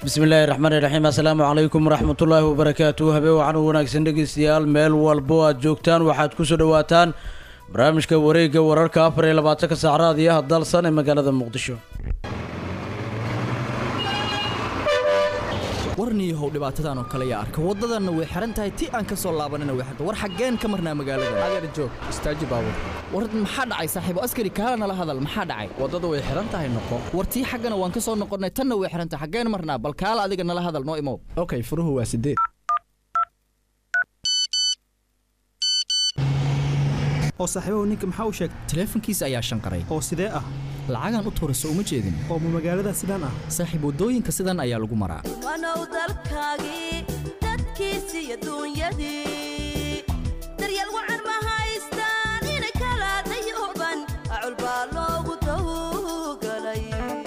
bismillaahi raxmaani raxiim assalaamu calaykum waraxmatullaahi wabarakaatu habeen waxaan u wanaagsan dhegeystayaal meel walbo aad joogtaan waxaad kusoo dhawaataan barnaamijka wareegga wararka afar iyo labaatanka saacraad iyo hadalsan ee magaalada muqdisho warniyahow dhibaatadan oo kale yaa arka waddadanna way xihan tahay ti aan ka soo laabanina way xirta war xaggeen ka marnaa magaalada adeer joog istaaji baabur war maxaa dhacay saaxiibo askari kaala nala hadal maxaa dhacay waddada way xihan tahay noqo war tii xaggana waan ka soo noqonnay tanna way xihan tahay xaggeen marnaa bal kaala adiga nala hadal noo imow okay furuhu waa sideed oo saaxiibahu ninka maxaa u sheegay taleefankiisa ayaa shanqaray oo sidee ah lacagaan u tuurayso uma jeedin oo ma magaalada sidaan ah saaxiib waddooyinka sidan ayaa lagu maraa wanow dalkaagii dadkiisi iyo duunyadii daryeel wacan ma haystaan inay kala dayuban acul baa loogu tawgalay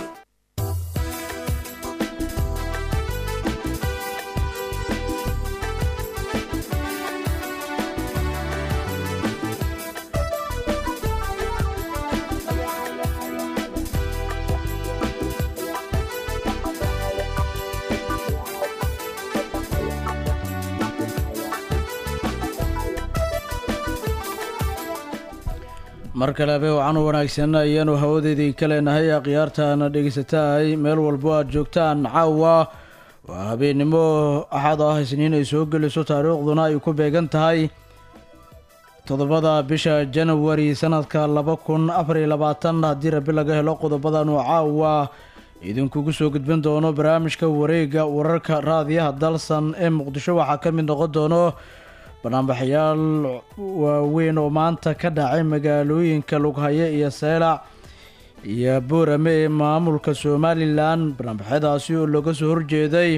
mar kale habeen waxaan u wanaagsan ayaanu hawadeedii ka leenahay akhyaartaana dhegeysatahay meel walbo aad joogtaan caawa waa habeennimo axad ah isniin ay soo geliso taariikhduna ay ku beegan tahay toddobada bisha janawari sanadka laba kun afar iyo labaatan haddii rabi laga helo qodobadan oo caawa idinkugu soo gudbin doono barnaamijka wareegga wararka raadiyaha dalsan ee muqdisho waxaa ka mid noqon doono banaanbaxayaal waaweyn oo maanta ka dhacay magaalooyinka lughaye iyo seelac iyo boorame ee maamulka somalilan banaanbaxyadaasi oo looga soo horjeeday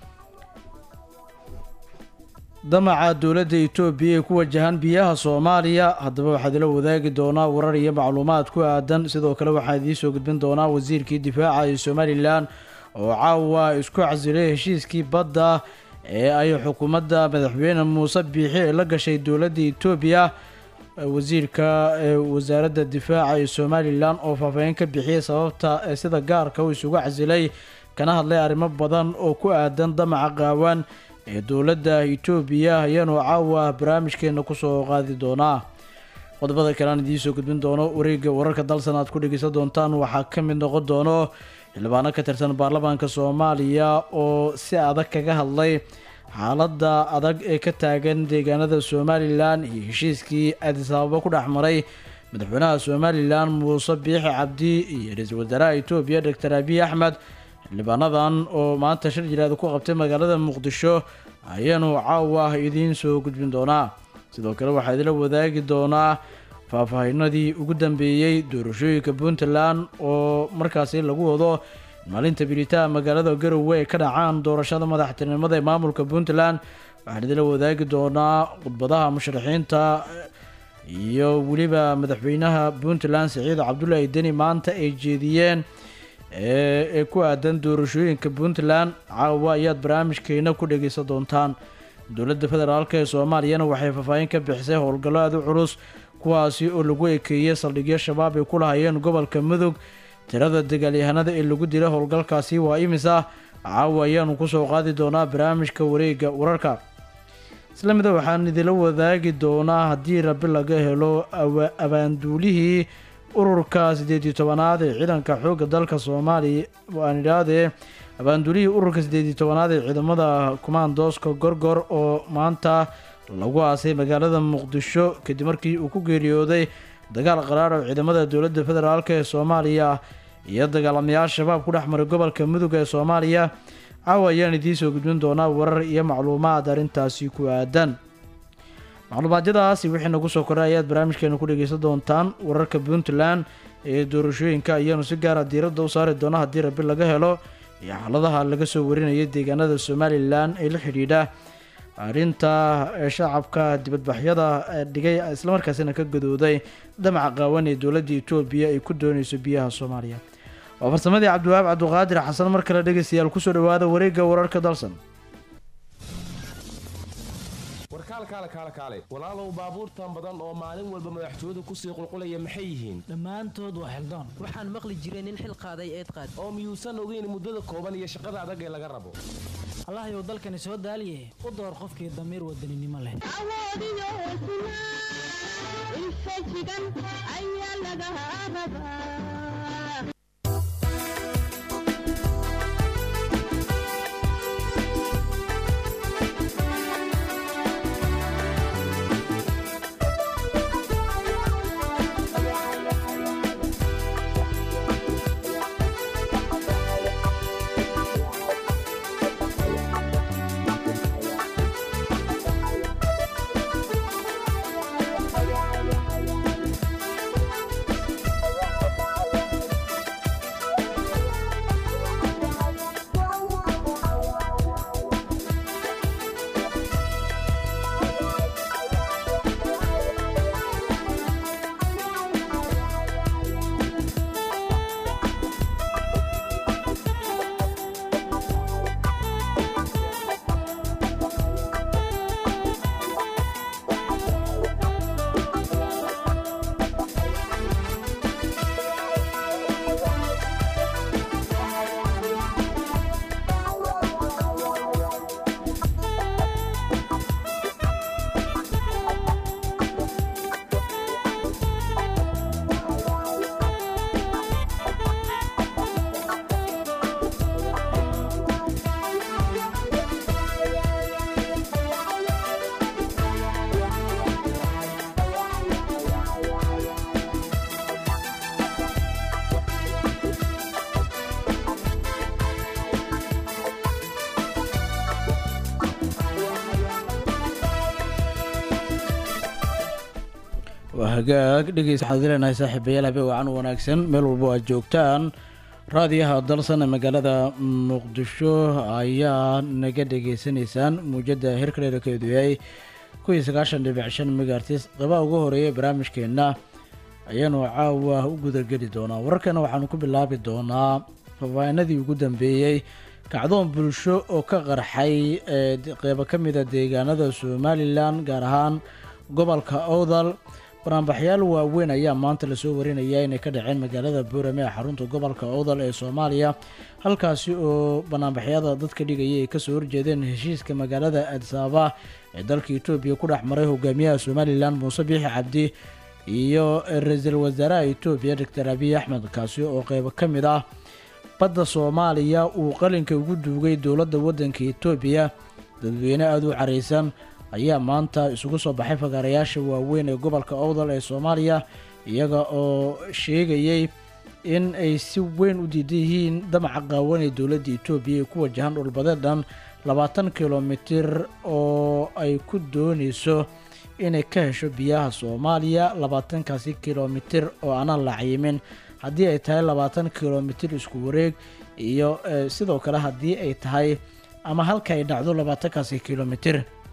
damaca dowladda etoobiya ee ku wajahan biyaha soomaaliya haddaba waxaad ila wadaagi doonaa warar iyo macluumaad ku aadan sidoo kale waxaan idiin soo gudbin doonaa wasiirkii difaaca ee somalilan oo caawa isku casilay heshiiskii badda ee ay xukuumadda madaxweyne muuse biixi ee la gashay dowladda etoobiya wasiirka ee wasaaradda difaaca ee somalilan oo faahfaahin ka bixiyay sababta ee sida gaarka uu isugu casilay kana hadlay arrimo badan oo ku aadan damaca qaawan ee dowladda etoobiya ayaanu caawa barnaamijkeena kusoo qaadi doonaa qodobada kale aan idiin soo gudbin doono wareegga wararka dalsan aad ku dhegeysan doontaan waxaa ka mid noqon doono xildhibaano ka tirsan baarlamaanka soomaaliya oo si adag kaga hadlay xaaladda adag ee ka taagan deegaanada somalilan iyo heshiiskii addis ababa ku dhex maray madaxweynaha somalilan muuse biixi cabdi iyo ra-iisul wasaaraha etoobiya doctor abiy axmed xildhibaanadan oo maanta shir jiraada ku qabtay magaalada muqdisho ayaanu caawa idiin soo gudbin doonaa sidoo kale waxaa idila wadaagi doonaa faahfaahinadii ugu dambeeyey doorashooyinka puntland oo markaasi lagu wado maalinta bilitaa magaalada garowe ay ka dhacaan doorashada madaxtinimada ee maamulka puntland waxaan idila wadaagi doonaa khudbadaha musharaxiinta iyo weliba madaxweynaha puntland siciid cabdulaahi deni maanta ay jeediyeen ee ku aadan doorashooyinka puntland caawa ayaad barnaamijkeena ku dhegeysan doontaan dowladda federaalk ee soomaaliyana waxay faahfaahin ka bixisay howlgallo aada u culus kuwaasi oo lagu ekeeyey saldhigyo shabaab ay ku lahayeen gobolka mudug tirada dagaalyahanada ee lagu dilay howlgalkaasi waa imisa caawa ayaanu kusoo qaadi doonaa barnaamijka wareegga wararka isla mida waxaan idila wadaagi doonaa haddii rabi laga helo abaanduulihii ururka siddeed iyo tobanaad ee ciidanka xoogga dalka soomaaliya aan idhaahdee abaanduulihii ururka siddeed iyo tobanaad ee ciidamada kumaandooska gorgor oo maanta lagu aasay magaalada muqdisho kadib markii uu ku geeriyooday dagaal qaraar oo ciidamada dowladda federaalk ee soomaaliya iyo dagaalamayaal shabaab ku dhex maray gobolka mudug ee soomaaliya caawa ayaan idiin soo gudbin doonaa warar iyo macluumaad arrintaasi ku aadan macluumaadyadaasi wixii nagu soo koray ayaad barnaamijkeena ku dhegeysan doontaan wararka puntland ee doorashooyinka ayaanu si gaara diiradda u saari doona haddii rabi laga helo iyo xaaladaha laga soo warinaya deegaanada somalilan ee la xidhiidha arrinta shacabka dibadbaxyada dhigay islamarkaasina ka gadooday damaca qaawan ee dowladda etoobiya ay ku dooneyso biyaha soomaaliya waa farsamadii cabdiwahaab cabduqaadir xasan mar kale dhegeystayaal kusoo dhawaada wareegga wararka dalsan warkaal kaale kaale kaale walaalow baabuurtan badan oo maalin walba madaxtooyadu kusii qulqulaya maxay yihiin dhammaantood waa xildoon waxaan maqli jiray nin xil qaaday eed qaad oo miyuusan ogeyn muddada kooban iyo shaqada adag ee laga rabo allahayow dalkani soo daaliye u door qofkii damiir wadaninimo leh waa hagaag dhegeysta waxaad leenahay saaxiibayaal habe wacan wanaagsan meel walbo aad joogtaan raadiyaha dalsan ee magaalada muqdisho ayaa naga dhegeysanaysaan muujada hirka dheerkeedu yahay kuwii sagaashan dhibic shan megaartis qaba ugu horeeya barnaamijkeenna ayaanu caawa u gudageli doonaa wararkana waxaanu ku bilaabi doonaa faafaahinadii ugu dambeeyey kacdoon bulsho oo ka qarxay ee qeybo ka mida deegaanada somalilan gaar ahaan gobolka owdal banaanbaxyaal waaweyn ayaa maanta lasoo warinaya inay ka dhaceen magaalada boorame ee xarunta gobolka owdal ee soomaaliya halkaasi oo banaanbaxyada dadka dhigaya ay kasoo horjeedeen heshiiska magaalada adsaaba ee dalka etoobiya ku dhex maray hogaamiyaha somalilan muuse biixi cabdi iyo ra-iisul wasaaraha etoobiya doctor abiy axmed kaasi oo qeybo ka mid ah badda soomaaliya uu qalinka ugu duugay dowladda waddanka etoobiya dadweyne aada u careysan ayaa maanta isugu soo baxay fagaarayaasha waaweyn ee gobolka owdal ee soomaaliya iyaga oo sheegayay in ay si weyn u diidan yihiin damaca qaawan ee dowladda etoobiya ee ku wajahan dhulbadeed dhan labaatan kilomitir oo ay ku dooneyso inay ka hesho biyaha soomaaliya labaatankaasi kilomitir oo aanan la cayimin haddii ay tahay labaatan kilomitir isku wareeg iyo eh, sidoo kale haddii ay tahay ama halka ay dhacdo labaatankaasi kilomitir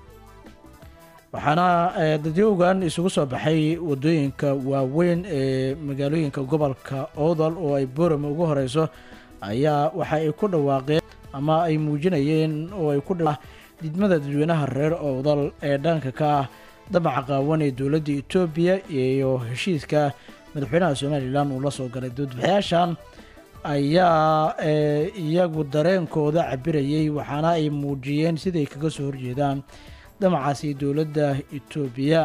waxaana eh, dadyowgan isugu soo baxay wadooyinka waaweyn ee magaalooyinka gobolka owdal oo ay boorame ugu horeyso ayaa waxa ay ku dhawaaqeen ama ay muujinayeen oo ay ku dha didmada dadweynaha reer owdal ee dhanka ka ah damaca qaawan ee dowladda etoobiya iyo heshiiska madaxweynaha somalilan uu la soo galay doodbaxyaashan ayaa eh, iyagu dareenkooda cabirayay waxaana ay muujiyeen siday kaga soo horjeedaan damacaasi dowladda etoobiya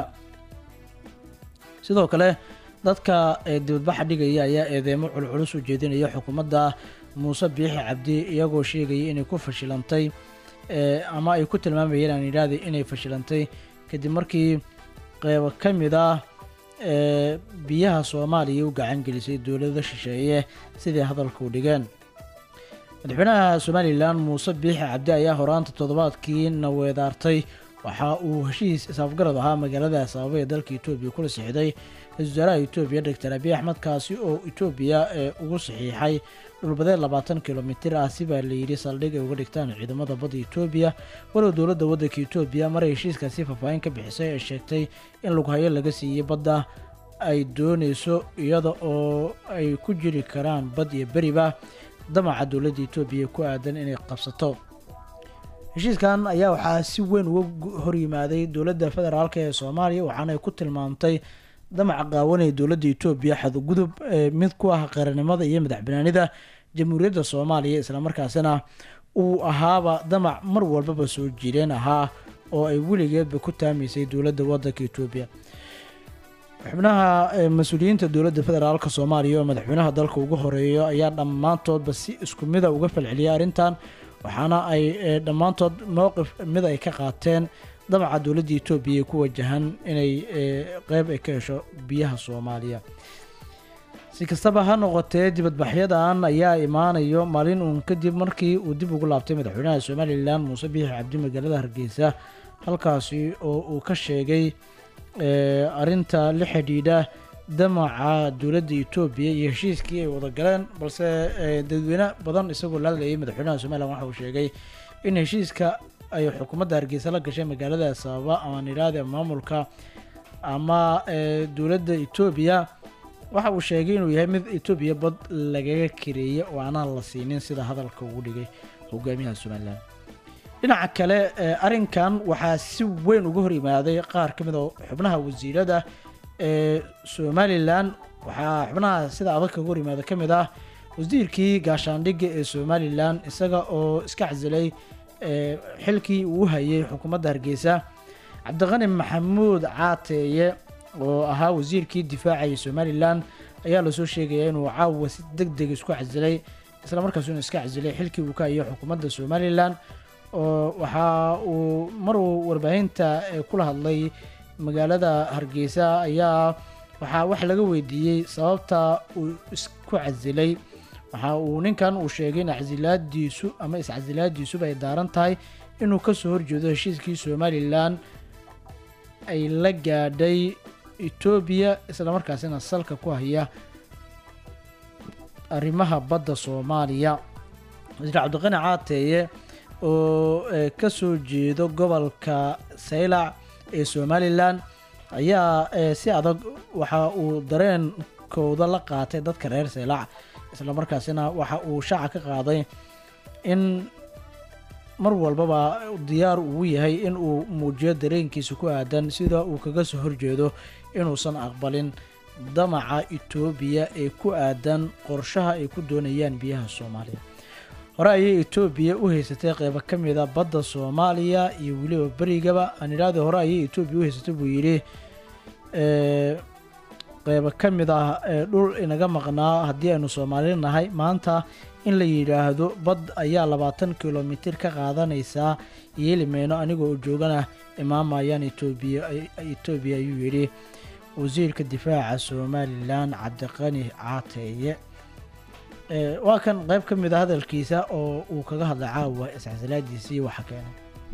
sidoo kale dadka ee dibadbaxa dhigaya ayaa eedeemo culculus u jeedinaya xukuumadda muuse biixi cabdi iyagoo sheegaya inay ku fashilantay ee ama ay ku tilmaamayeen aan yidhaahda inay fashilantay kadib markii qeybo ka mid ah ee biyaha soomaaliya u gacan gelisay dowlada shisheeye sidai hadalka u dhigeen madaxweynaha somalilan muuse biixi cabdi ayaa horaanta toddobaadkii naweedaartay waxa uu heshiis isaafgarad ahaa magaalada asaaba ee dalka etoobiya kula sixday ra-isul wasaaraha etoobiya doctor abiy axmed kaasi oo etoobiya ee ugu saxiixay dhulbadeed labaatan kilomitir ah si baa layidhi saldhig ay uga dhigtaan ciidamada badda etoobiya walow dowladda waddanka etoobiya maray heshiiskaasi faahfaahin ka bixisay ee sheegtay in lughayo laga siiyey badda ay dooneyso iyada oo ay ku jiri karaan bad iyo beriba damaca dowladda etoobiya ku aadan inay qabsato heshiiskan ayaa waxaa si weyn uga gu- horyimaaday dowladda federaalk ee soomaaliya waxaana ay ku tilmaamtay damaca qaawan ee dowladda etoobiya xadgudub ee mid ku ah qaranimada iyo madaxbanaanida jamhuuriyadda soomaaliya islamarkaasina uu ahaaba damac mar walbaba soo jireen ahaa oo ay weligeedba ku taamaysay dowladda wadanka etoobiya xubnaha ee mas-uuliyiinta dowladda federaalk soomaaliya oo madaxweynaha dalka ugu horeeyo ayaa dhammaantoodba si isku mida uga falceliyay arrintan waxaana ay ee, dhammaantood mowqif mid ay ka qaateen damaca dowladda etoobiya ee ku wajahan inay ee, qeyb ay ka hesho biyaha soomaaliya si kastaba ha noqotee dibadbaxyadan ayaa imaanayo maalin uun kadib markii uu dib ugu laabtay madaxweynaha somalilan muuse biixi cabdi magaalada hargeysa halkaasi oo uu ka sheegay ee, arrinta la xidhiidha damaca dowladda etoobiya iyo heshiiskii ay wada galeen balse ee, dadweyne badan isagoo la hadlayay madaxweynaha somalilan waxa uu sheegay in heshiiska ay xukuumadda hargeysa la gashay magaalada sababa ama nidhaahda maamulka ama ee, dowladda etoobiya waxa uu sheegay inuu yahay mid etoobiya bad lagaga kareeyay oo aanaan la siinin sida hadalka ugu dhigay hogaamiyaha somalilan dhinaca kale ee, arrinkan waxaa si weyn uga hor yimaaday qaar ka mid oo xubnaha wasiirada ee somalilan waxaa xubnaha sida adag kaga hor yimaada ka mid ah wasiirkii gaashaandhigga ee somalilan isaga oo iska casilay ee, xilkii uu hayay xukuumadda hargeysa cabdiqani maxamuud caateeye oo ahaa wasiirkii difaacayay somalilan ayaa lasoo sheegaya inuu caawa si deg deg isku casilay isla markaasuna iska casilay xilkii uu ka hayay xukuumadda somalilan oo waxa uu maruu warbaahinta ee kula hadlay magaalada hargeysa ayaa waxaa wax laga weydiiyey sababta uu isku casilay waxa uu ninkan uu sheegay in casilaadiisu ama iscasilaadiisuba ay daaran tahay inuu kasoo horjeedo heshiiskii somalilan ay la gaadhay etoobiya islamarkaasina salka ku haya arrimaha badda soomaaliya wasiir cabdiqani caateeye oo eh, ka soo jeedo gobolka saylac ee somalilan ayaa eh, si adag waxa uu dareenkooda la qaatay dadka reer saylac islamarkaasina waxa uu shaaca ka qaaday in mar walbaba diyaar uu yahay in uu muujiyo dareenkiisa ku aadan sida uu kaga soo horjeedo inuusan aqbalin damaca etoobiya ee ku aadan qorshaha ay ku doonayaan biyaha soomaaliya hore ayay etoobiya u haysatay qeybo ka mid a badda soomaaliya iyo weliba berigaba aan idhaahda hore ayay etoobiya u haysatay buu yidhi ee, qeybo ka mid ah ee dhul inaga maqnaa haddii aynu soomaali nahay maanta in la yidhaahdo bad ayaa labaatan kilomitir ka qaadanaysaa yeeli mayno anigoo joogana imaamayaan etoobiya etoobiya ayuu yidhi wasiirka difaaca somalilan cabdiqani caateeye Ee, waa kan qeyb ka mid a hadalkiisa oo uu kaga hadlay caawa iscasilaadiisa iyo waxa keenay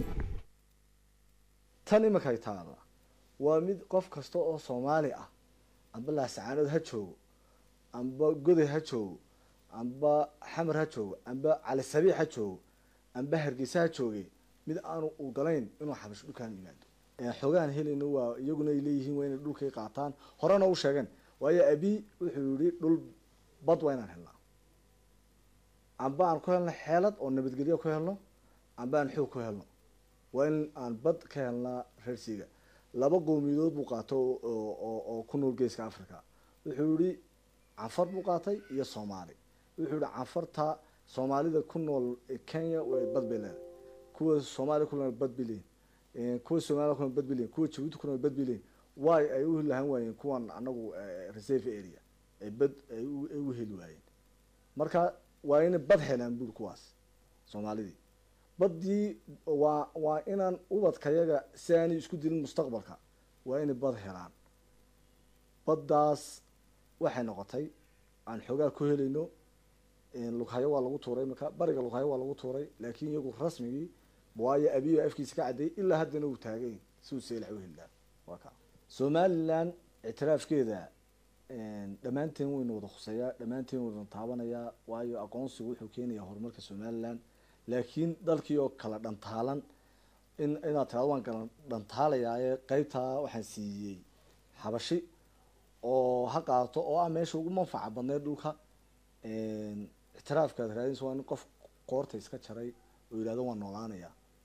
tan imakay taada waa mid qof kasta oo soomaali ah amba laasacaanood ha joogo amba goday ha joogo amba xamar ha joogo amba cali sabiix ha joogo amba hargeysa ha jooge mid aanu u galayn inuu xabash dhulkaan yimaado Ee, xogaan helayna waa iyaguna ay leeyihiin waa inay dhulkay qaataan horena u sheegeen waayo abi wuxuu yihi dhul bad waa inaan helnaa amba aan ku helno xeelad oo nabadgelyo ku helno amba aan xoog ku helno waa in aan bad ka helnaa reersiga laba qowmiyadood buu qaato oo- oo oo- oo ku nool geeska africa wuxuu yihi canfar buu qaatay iyo soomaali wuxuu yihi canfarta soomaalida ku nool kenya way bad bay leedahay kuwa soomaaliya ku nool bad bay leeyihin Eh, kuwa soomaliya ku nool bad bay leeyihin kuwa jabuuti ku nool bad bay leeyihin waay ay u lahan waayeen kuwan anagu eh, reserve area ay bad ay u- ay u heli waayeen marka waa inay bad helaan buri kuwaas soomaalidii baddii waa waa inaan ubadkayaga si aanay isku dilin mustaqbalka waa inay bad helaan baddaas waxay noqotay aan xoogaa ku helayno lughayo waa lagu tuuray marka bariga lughayo waa lagu tuuray laakiin iyagu rasmigii waayo abiyo afkiisa ka caddeeyay ilaa haddana uu taagay si uu seelac u heli lahaa waa ka somaliland ictiraafkeeda dhammaanteen waynu wada khuseeyaa dhammaanteen waynu taabanayaa waayo aqoonsigu wuxuu keenayaa horumarka somaliland laakiin dalkii oo kala dhantaalan in inaad tirado waan kala dhantaalayaaye qeybtaa waxaan siiyey xabashi oo ha qaato oo ah meesha ugu manfaca badneed dhulka ictiraafkaad raadinaysa waa in qof qoorta iska jaray oo yidhahdo waan noolaanayaa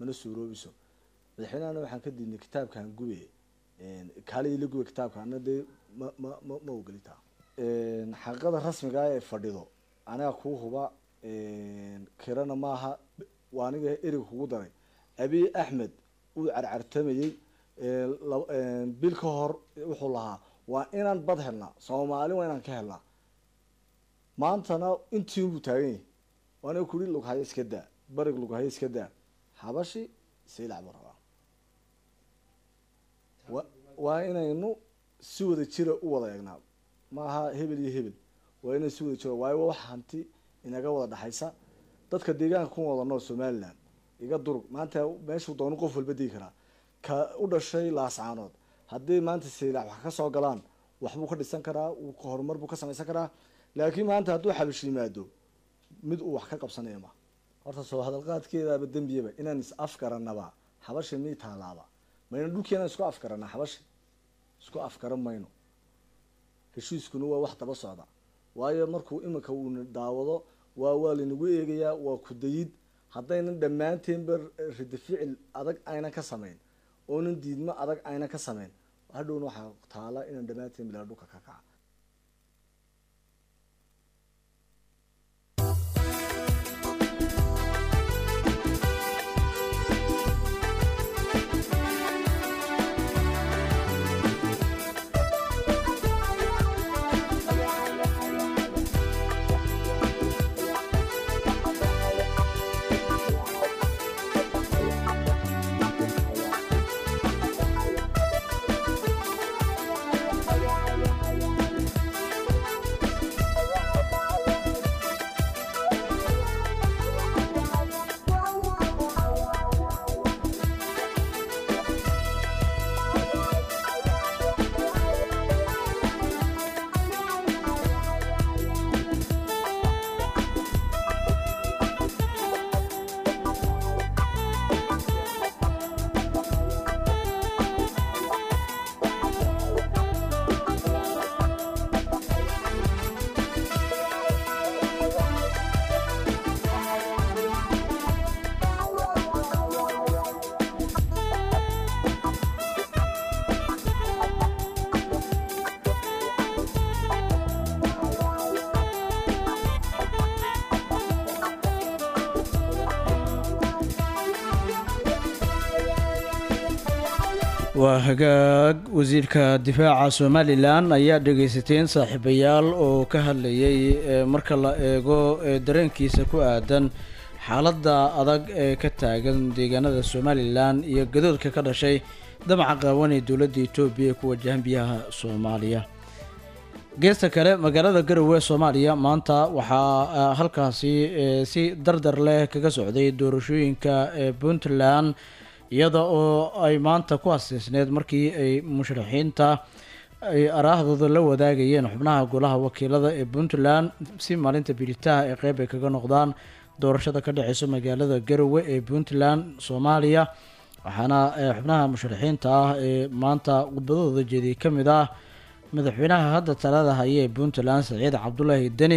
mana suuroobiso madaxweynehana waxaan ka diidnay kitaabkan gube kaalihii la gube kitaabka ana dee ma ma ma ma ogolitaa xaqada rasmiga ee fadhido anaga kuu huba kirana maaha waa aniga eriga kugu daray abiy axmed uu carcartamayey bil ka hor wuxuu lahaa waa inaan bad helnaa soomaali waa inaan ka helnaa maantana intii buu taagan yahay waana kuri lughayo iska daa barig lughayo iska daa habashi saylac buu rabaa wa waa inaynu si wada jira u wada eegnaa maaha hebel iyo hebel waa inay si wada jira waayo waa wax hanti inaga wada dhexaysa dadka deegaanka ku wada nool somaliland iga durug maanta meeshuu doonu qof walba degi karaa ka u dhashay laascaanood haddii maanta saylac wax ka soo galaan waxbuu ka dhisan karaa uu horumar buu ka samaysan karaa laakiin maanta hadduu xabish yimaado mid uu wax ka qabsanaya ma horta soo hadalqaadkeedaaba dembiyaba inaan is afgaranaba xabashi mii taalaaba mayna dhulkeena isku afgarana xabashi isku afgaran mayno heshiiskuna waa wax daba socda waayo markuu iminka uuna daawado waa waa laynagu eegayaa waa kudayid haddaynan dhammaanteenba rida ficil adag aynan ka samayn oonan diidmo adag aynan ka samayn hadhowna waxaa taala inaan dhammaanteen bilaa dhulka ka kaca waa hagaag wasiirka difaaca somalilan ayaa dhegeysateen saaxiibayaal oo ka hadlayay ee marka la eego ee dareenkiisa ku aadan xaaladda adag ee ka taagan deegaanada somalilan iyo gadoodka ka dhashay damaca qaawan ee dowladda etoobiya ee ku wajahan biyaha soomaaliya geesta kale magaalada garowe soomaaliya maanta waxaa ah, halkaasi eh, si dardar leh kaga socday doorashooyinka ee puntland iyada oo ay maanta ku asiisneed markii ay musharaxiinta ay araahdooda la wadaagayeen xubnaha golaha wakiilada ee puntland si maalinta biritaha ee qeyb ay kaga noqdaan doorashada ka dhexeysa magaalada garowe ee puntland soomaaliya waxaana eh, xubnaha musharaxiinta ah ee maanta khudbadooda jeediyay ka mid ah madaxweynaha hadda talada haya ee puntland saciid cabdulaahi deni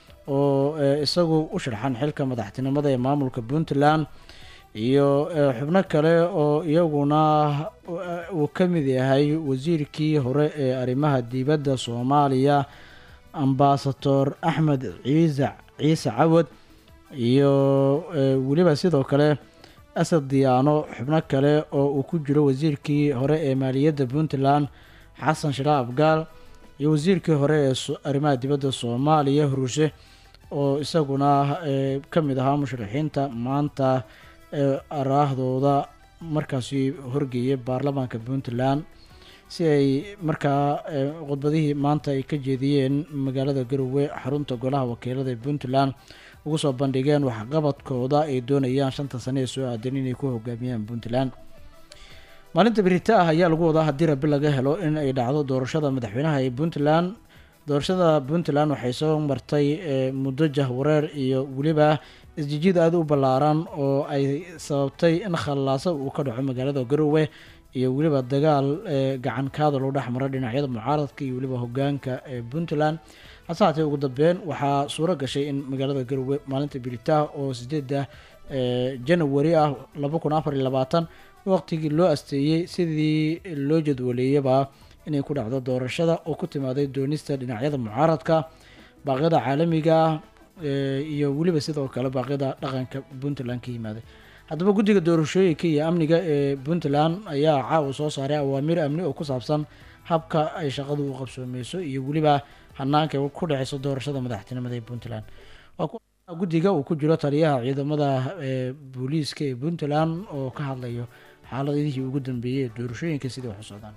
oo eh, isagu u sharxan xilka madaxtinimada ee maamulka puntland iyo eh, xubno kale oo iyaguna eh, uu ka mid yahay wasiirkii hore ee arrimaha dibadda soomaaliya ambasador axmed ciise ciise cawad iyo eh, weliba sidoo kale asad diyaano xubno kale oo uu ku jiro wasiirkii hore ee maaliyadda puntland xasan shiraab abgaal iyo wasiirkii hore ee so- arrimaha dibadda soomaaliya hurushe oo isaguna eh, ka mid ahaa musharaxiinta maanta ee araahdooda markaasi horgeeyay baarlamaanka puntland si ay markaa eh, khudbadihii maanta ay ka jeediyeen magaalada garowe xarunta golaha wakiilada ee puntland ugu soo bandhigeen waxqabadkooda ay doonayaan shanta sane ee soo aadan inay ku hogaamiyaan puntland maalinta berita ah ayaa lagu wadaa haddii rabi laga helo in ay dhacdo doorashada madaxweynaha ee puntland doorashada puntland waxay soo martay eh, muddo jahwareer iyo weliba isjijiid aada u ballaaran oo ay sababtay in khallaaso uu ka dhaco magaalada garowe iyo weliba dagaal eh, gacan kaada loo dhex mara dhinacyada mucaaradka iyo weliba hogaanka ee puntland hase haatee ugu dambeyn waxaa suuro gashay in magaalada garowe maalinta biritaah oo sideeda janawari ah laba kun afar iyo labaatan waqtigii loo asteeyey sidii loo jadwaleeyaba inay ku dhacdo doorashada oo ku timaaday doonista dhinacyada mucaaradka baaqyada caalamiga ah iyo weliba sidoo kale baaqyada dhaqanka puntland ka yimaaday haddaba guddiga doorashooyinka iyo amniga ee puntland ayaa caawa soo saaray awaamiir amni oo ku saabsan habka ay shaqadu u qabsoomeyso iyo weliba hanaanka ku dhexeyso doorashada madaxtinimada ee puntland waa guddiga uu ku jiro taliyaha ciidamada ee booliiska ee puntland oo ka hadlayo xaaladihii ugu dambeeyey ee doorashooyinka sidai wax u socdaan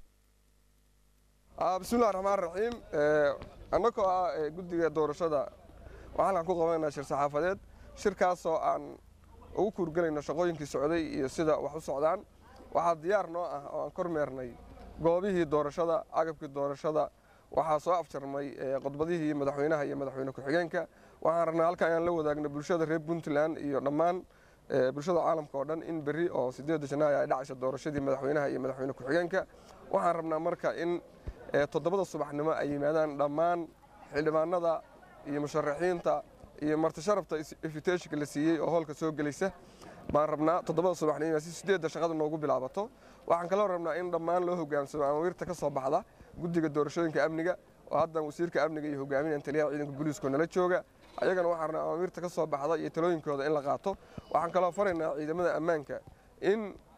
bismillahi raxmaan raxiim annagoo ah guddiga doorashada waxaan halkan ku qabanaynaa shir saxaafadeed shirkaasoo aan ugu kuurgelayno shaqooyinkii socday iyo sida wax u socdaan waxaa diyaar noo ah oo aan kormeernay goobihii doorashada agabkii doorashada waxaa soo afjarmay qodbadihii madaxweynaha iyo madaxweyne ku-xigeenka waxaan rabnaa halkan inaan la wadaagno bulshada reer puntland iyo dhammaan bulshada caalamka oo dhan in berri oo sideedda janaayo ay dhacayso doorashadii madaxweynaha iyo madaxweyne ku-xigeenka waxaan rabnaa marka in toddobada subaxnimo ay yimaadaan dhammaan xildhibaanada iyo musharaxiinta iyo martisharafta invitationka la siiyey oo hoolka soo gelaysa baan rabnaa toddobada subaxnimo si sideedda shaqada noogu bilaabato waxaan kaloo rabnaa in dhammaan loo hogaansamo amawiirta ka soo baxda guddiga doorashooyinka amniga oo haddan wasiirka amniga iyo hogaaminaya taliyaha ciidanka booliiskoo nala jooga ayagana waxaan rabnaa amawiirta ka soo baxda iyo talooyinkooda in la qaato waxaan kaloo faraynaa ciidamada ammaanka in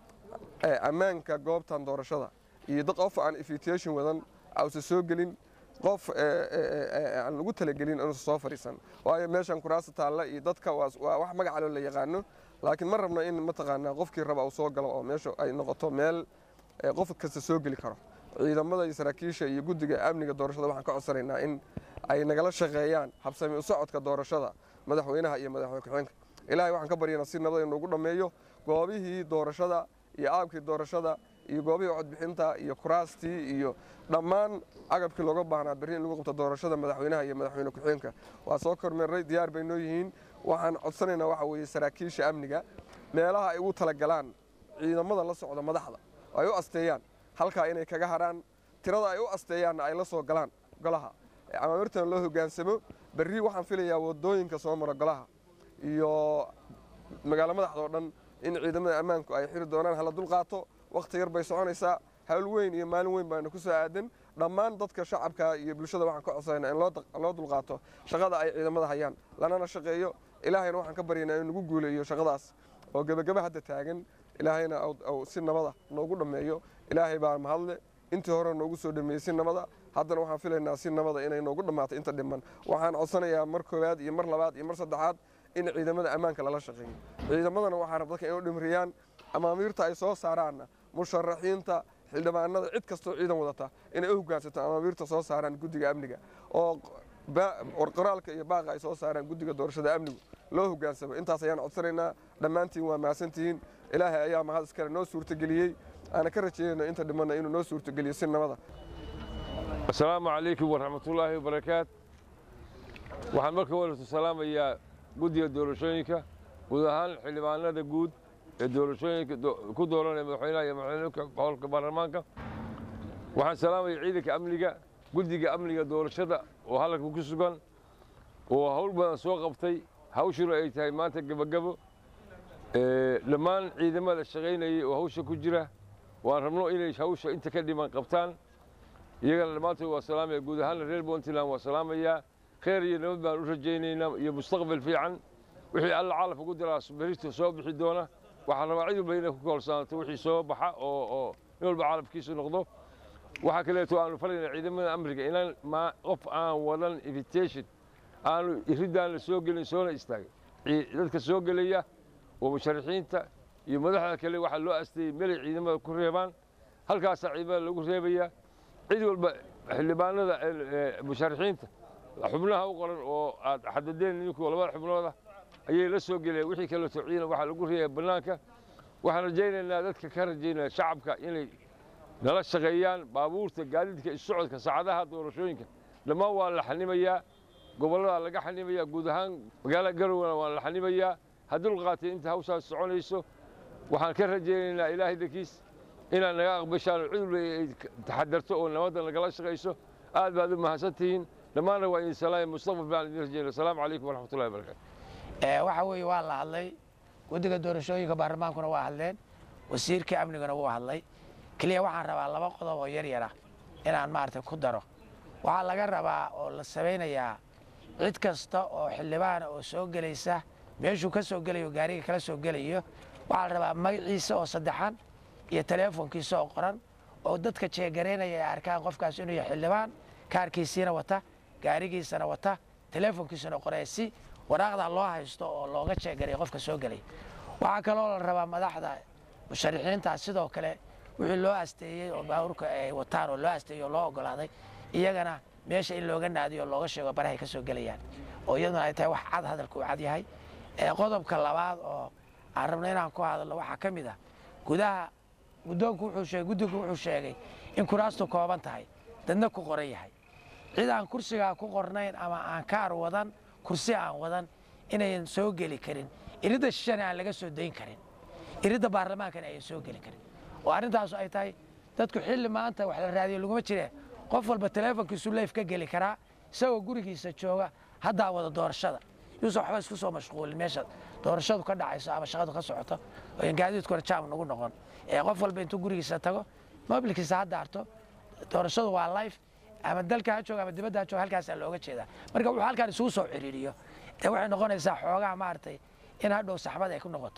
ammaanka goobtan doorashada iyo dad qof aan invitation wadan ausa soo gelin qof aan lagu talagelin inuusa soo fadhiisan waayo meeshan kuraasta taalla iyo dadka waa wax magacaloo la yaqaano laakiin ma rabno in mataqaanaa qofkii raba uu soo galo oo meesha ay noqoto meel qof kasta soo geli karo ciidamada iyo saraakiisha iyo guddiga amniga doorashada waxaan ka codsanaynaa in ay nagala shaqeeyaan habsami u socodka doorashada madaxweynaha iyo madaxweyne ku-xigeenka ilaahay waxaan ka baryanaa si nabad inoogu dhammeeyo goobihii doorashada iyo aabkii doorashada iyo goobihii codbixinta iyo kuraastii iyo dhammaan agabkii looga baahnaa berri in lagu qabto doorashada madaxweynaha iyo madaxweyne ku-xigeenka waa soo kormeerray diyaar bay noo yihiin waxaan codsanaynaa waxa weeye saraakiisha amniga meelaha ay ugu talagalaan ciidamada la socda madaxda oo ay u asteeyaan halkaa inay kaga hadhaan tirada ay u asteeyaanna ay la soo galaan golaha amaamirtana loo hogaansamo berri waxaan filayaa wadooyinka soo mara golaha iyo magaalo madaxda oo dhan in ciidamada ammaanku ay xiri doonaan hala dulqaato wakhti yar bay soconaysaa hawl weyn iyo maalin weyn baana ku soo aadan dhammaan dadka shacabka iyo bulshada waxaan ka codsanayna in loo dulqaato shaqada ay ciidamada hayaan lanana shaqeeyo ilaahayna waxaan ka baryaynaa in nagu guuleeyo shaqadaas oo gebagaba hadda taagan ilaahayna si nabada noogu dhammeeyo ilaahay baa mahadle intii hore noogu soo dhameeyey si nabada haddana waxaan filaynaa si nabada inay noogu dhammaato inta dhiman waxaan codsanayaa mar koowaad iyo mar labaad iyo mar saddexaad in ciidamada ammaanka lala shaqeeyo ciidamadana waxaan rab dadka inay u dhimriyaan amaamiirta ay soo saaraanna musharaxiinta xildhibaanada cid kastoo ciidan wadata inay u hogaansato amaamiirta soo saaraan guddiga amniga oo qoraalka iyo baaqa ay soo saaraan guddiga doorashada amnigu loo hogaansamo intaas ayaan codsanaynaa dhammaantiin waa mahadsantihiin ilaahay ayaa mahad iskale noo suurtageliyey aana ka rajeynayno inta dhimanna inuu noo suurtageliyo si nabada asalaamu calaykum waraxmatullaahi wabarakaat waxaan marka walatu salaamayaa guddiga doorashooyinka guud ahaan xildhibaanada guud ee doorashooyinka ku dooranaya madaxweynaha iyo madaxweyneka howlka baarlamaanka waxaan salaamaya ciidanka amniga guddiga amniga doorashada oo halka ku sugan oo hawl badan soo qabtay hawshuna ay tahay maanta gebagabo dhammaan ciidamada shaqaynayay oo hawsha ku jira waan rabno inay hawsha inta ka dhiman qabtaan iyagana dhammaantood waa salaamaya guud ahaanna reer puntland waa salaamayaa khayr iyo nabad baan u rajaynaynaa iyo mustaqbal fiican wixii alla calaf ugu diraa berito soo bixi doona waxaan rabaa cid walba inay ku koolsanato wixii soo baxa oo oo in walba calafkiisu noqdo waxaa kaleeto aanu falayna ciidamada amriga inaan qof aan wadan invitation aanu iridaan la soo gelin soona istaagin dadka soo gelaya oo musharaxiinta iyo madaxda kale waxaa loo asteeyey melay ciidamada ku reebaan halkaasaa ciidamada lagu reebaya cid walba xildhibaanada musharaxiinta xubnaha u qoran oo aad xadadeen ninku labada xubnooda ayay la soo gelayaan wixii kaleeto ciidan waxaa lagu reebaya bannaanka waxaan rajaynaynaa dadka ka rajaynaya shacabka inay nala shaqeeyaan baabuurta gaadiidka isocodka saacadaha doorashooyinka dhammaan waa la xanimayaa gobollada laga xanimayaa guud ahaan magaalada garowna waa la xanimayaa haddii lqaatay inta hawshaas soconayso waxaan ka rajaynaynaa ilaahay dankiis inaad naga aqbashaan oo cid walba ay taxadarto oo nabadda nagala shaqayso aad baad u mahadsantihiin dhammaanna waa idin salaamay mustaqbal baan idin rajaynaya asalaamu calaykum waraxmatullahi wabarakatu waxa weeye waa la hadlay guddiga doorashooyinka baarlamaankuna waa hadleen wasiirkii amniguna wuu hadlay keliya waxaan rabaa laba qodob oo yar yara inaan maaragtay ku daro waxaa laga rabaa oo la samaynayaa cid kasta oo xildhibaana oo soo gelaysa meeshuu ka soo gelayo gaariga kala soo gelayo waxaa la rabaa magaciisa oo saddexan iyo teleefonkiisa oo qoran oo dadka jeegaraynaya ay arkaan qofkaas inuu yahay xildhibaan kaarkiisiina wata gaarigiisana wata teleefonkiisana qoraya si waraaqda loo haysto oo looga jeegaray qofka soo gelay waxaa kaloo la rabaa madaxda musharixiinta sidoo kale wixii loo asteeyey oo baabuurka ay wataan oo loo asteeyey oo loo ogolaaday iyagana meesha in looga naadiyo oo looga sheego barahay ka soo gelayaan oo iyaduna ay tahay wax cad hadalka uu cad yahay qodobka labaad oo aan rabno inaan ku hadalno waxaa ka mid ah gudaha guddoonku wuxuu sheegay guddigu wuxuu sheegay in kuraastu kooban tahay dadna ku qoran yahay cid aan kursigaa ku qornayn ama aan kaar wadan kursi aan wadan inayan soo geli karin iridda shishana aan laga soo dayn karin iridda baarlamaankana ayan soo geli karin oo arrintaasu ay tahay dadku xilli maanta wax la raadiyo laguma jire qof walba teleefonkiisu leyf ka geli karaa isagoo gurigiisa jooga haddaa wada doorashada yuusan waxba isku soo mashquulin meesha doorashadu ka dhacayso ama shaqadu ka socoto oo gaadiidkuna jaam nagu noqon ee qof walba intuu gurigiisa tago mobilkiisa ha daarto doorashadu waa life ama dalka ha jooga ama dibadda ha jooga halkaasaa looga jeedaa marka wuxuu halkaan isugu soo ciriiriyo ee waxay noqonaysaa xoogaa maaragtay in hadhow saxmad ay ku noqoto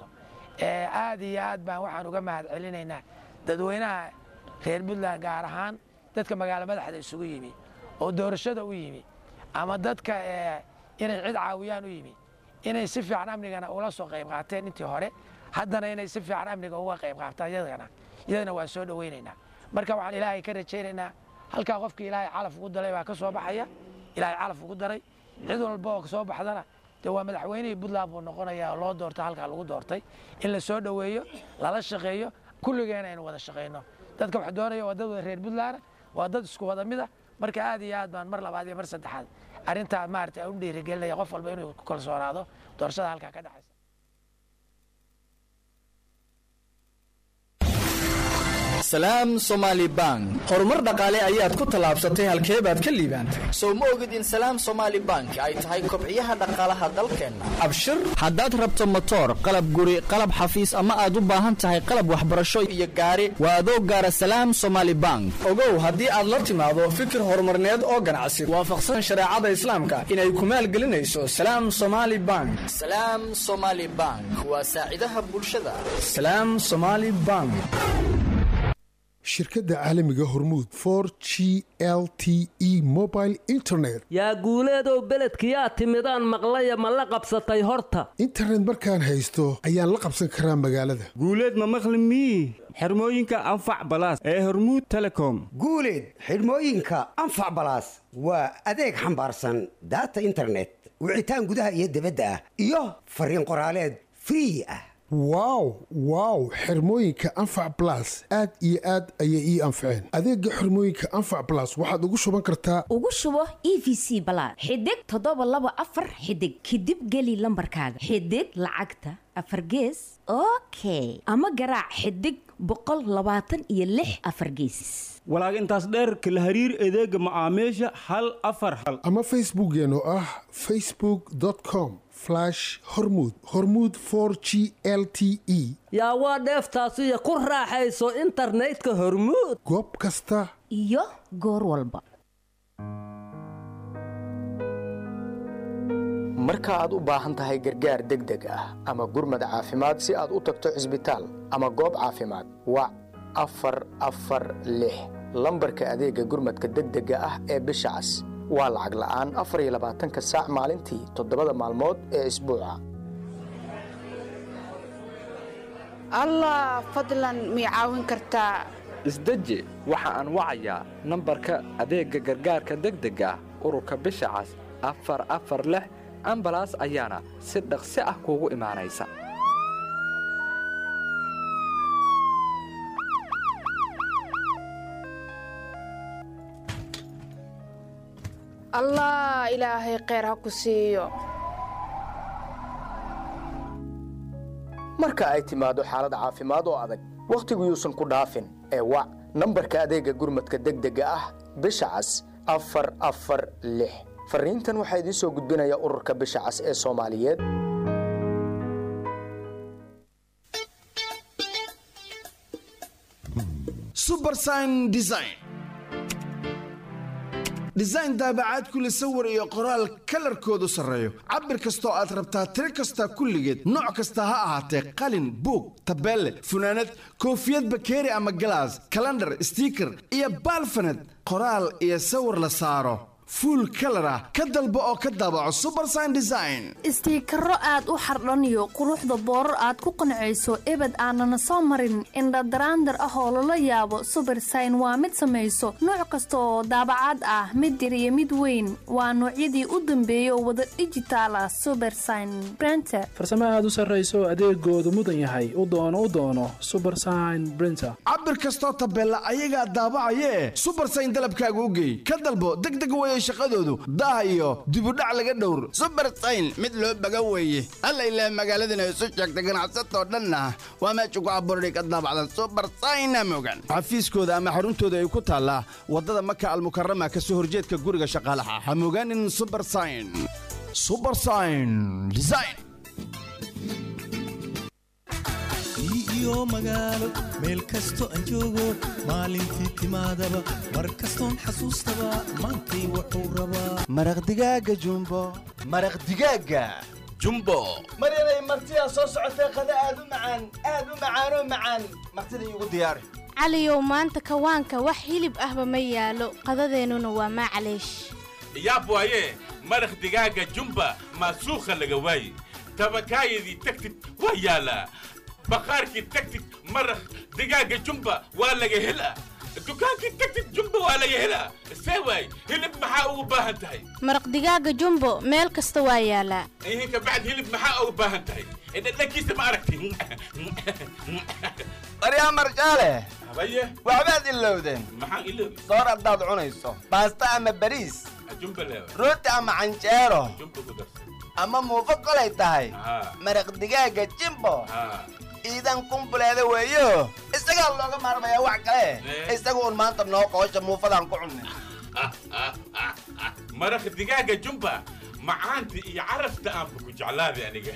aad iyo aad baan waxaan uga mahad celinaynaa dadweynaha reer puntland gaar ahaan dadka magaalo madaxda isugu yimi oo doorashada u yimi ama dadka inay cid caawiyaan u yimi inay si fiican amnigana ula soo qayb qaateen intii hore haddana inay si fiican amniga uga qayb qaataan iyadana iyadana waan soo dhoweynaynaa marka waxaan ilaahay ka rajaynaynaa halkaa qofkii ilaahay calaf ugu daray baa ka soo baxaya ilaahay calaf ugu daray cid walba oo soo baxdana dee waa madaxweynihii puntland buu noqonayaa oo loo doorta halkaa lagu doortay in la soo dhoweeyo lala shaqeeyo kulligeena aynu wada shaqayno dadka wax doonaya waa dad wada reer puntland waa dad isku wada mida marka aad iyo aad baan mar labaad iyo mar saddexaad arrintaa maaragtay aan u dhiirigelinaya qof walba inuu ku kalsoonaado doorashada halkaa ka dhexaysa salaam somaali bank horumar dhaqaale ayaad ku tallaabsatay halkee baad ka liibaantay sow ma ogid in salaam somaali bank ay tahay kobciyaha dhaqaalaha dalkeenna abshir haddaad rabto motoor qalab guri qalab xafiis ama aad u baahan tahay qalab waxbarasho iyo gaari waa adoo gaara salaam somaali bank ogow haddii aad la timaado fikir horumarneed oo ganacsi waafaqsan shareecada islaamka inay ku maalgelinayso salaam somaali bank salaam somaali bank waa saacidaha bulshada salaam somaali bank shirkadda caalamiga hormuud for g l t e mobile internet yaa guuleedow beledkiyaa timidaan maqlaya ma la qabsatay horta internet markaan haysto ayaan la qabsan karaa magaalada guuleed ma maqli mii xirmooyinka anfac balaas ee hormuud telecom guuleed xidhmooyinka anfac balaas waa adeeg xambaarsan daata internet wicitaan gudaha iyo dibadda ah iyo fariin qoraaleed free ah wow wow xirmooyinka anfac balas aad iyo aad ayay ii anfaceen adeega xirmooyinka anfac balas waxaad ugu shuban kartaa ugu shubo e v c balaad xidig toddoba laba afar xidig kadib geli lambarkaaga xidig lacagta afar gees okay ama garaac xidig boqol labaatan iyo lix afar geesis walaag intaas dheerka la hariir adeega macaamiisha hal afar hal ama facebookeen oo ah facebook com hormud hormuud for g l t e yaa waa dheeftaasiyo ku raaxayso internetka hormuud goob kasta iyo goor walba marka aad u baahan tahay gargaar degdeg ah ama gurmad caafimaad si aad u tagto cisbitaal ama goob caafimaad wac afar afar lix lambarka adeega gurmadka degdega ah ee bisha cas waa lacag la'aan afar iyo labaatanka saac maalintii toddobada maalmood ee isbuuca allah fadlan mii caawin kartaa isdeji waxa aan wacayaa nambarka adeegga gargaarka degdega ah ururka bisha cas afar afar lix ambalaas ayaana si dhaqsi ah kuugu imaanaysa allah ilaahay kheyr ha ku siiyo marka ay timaado xaalad caafimaad oo adag wakhtigu yuusan ku dhaafin ee wac nambarka adeegga gurmadka degdega ah bisha cas afar afar lix farriintan waxaa idiin soo gudbinaya ururka bisha cas ee soomaaliyeed subersign design design daabacaad kule sawir iyo qoraal kalarkoodu sarreeyo cabir kastoo aad rabtaa tiro kasta kulligeed nooc kasta ha ahaatee qalin buug tabeelle funaanad koofiyad bakeeri ama galaas kalandhar stiiker iyo baalfaned qoraal iyo sawir la saaro fuul kalar ah ka dalbo oo ka daabaco subersign design istiikaro aad u xardhaniyo quruxda boorar aad ku qancayso ebed aanana soo marin indhadaraandar ah oo lala yaabo subersign waa mid samayso nooc kasta oo daabacaad ah mid yar iyo mid weyn waa noocyadii u dambeeyay oo wada dhijitaal ah subersign brenter farsamo aad u sarrayso adeegoodu mudan yahay u doono u doono subersign brinter cabir kastoo tabeella ayagaa daabacayee subersign dalabkaaga u geey ka dalbo degdeg weye shaqadoodu daah iyo dibudhac laga dhowr subersayn mid loo baga weeye alla ilaa magaaladana isu sheegta ganacsatoo dhanna waa meesha ku abuurday ka daabacda subersayna mogan xafiiskooda ama xaruntooda ay ku taallaa waddada maka almukarama ka soo horjeedka guriga shaqaalaha ha mogaanin subersign subersign design iyo magaalo meel kasto aan joogo maalintii timaadaba mar kastoon xasuustaba maantay wuxuu rabaa maraq digaaga jumbo maraq digaaga jumbo maryanay martidaa soo socotee qada aad u macaan aad u macaanoo macaan martida iigu diyaari caliyow maanta kawaanka wax hilib ahba ma yaalo qadadeennuna waa maclaysh yaab waaye maraq digaaga jumba maasuukha laga waaye tabakaayadii tagtid waa yaalaa baqaarkii tagtid maraq digaaga jumba waa laga helaa dukaankii tagtid jumba waa laga helaa see waay hilib maxaa ugu baahan tahay maraq digaaga jumbo meel kasta waa yaalaa ihin kabacd hilib maxaa ugu baahan tahay dhadhankiisa ma aragti baryaa marjaale habaye waxbaad ilowdeen maxaan iloobi soor haddaad cunayso baasta ama bariis jumba leewa rooti ama canjeero jumba ku darsan ama muufo kolay tahay haa maraq digaaga jimbo haa iidan kumbuleeda weeyo isagaa looga maarmayaa wax kale isaga un maanta noo qoosha muufadaan ku cunnay maraq digaaga jumba macaanta iyo carafta aanba ku jeclaaday aniga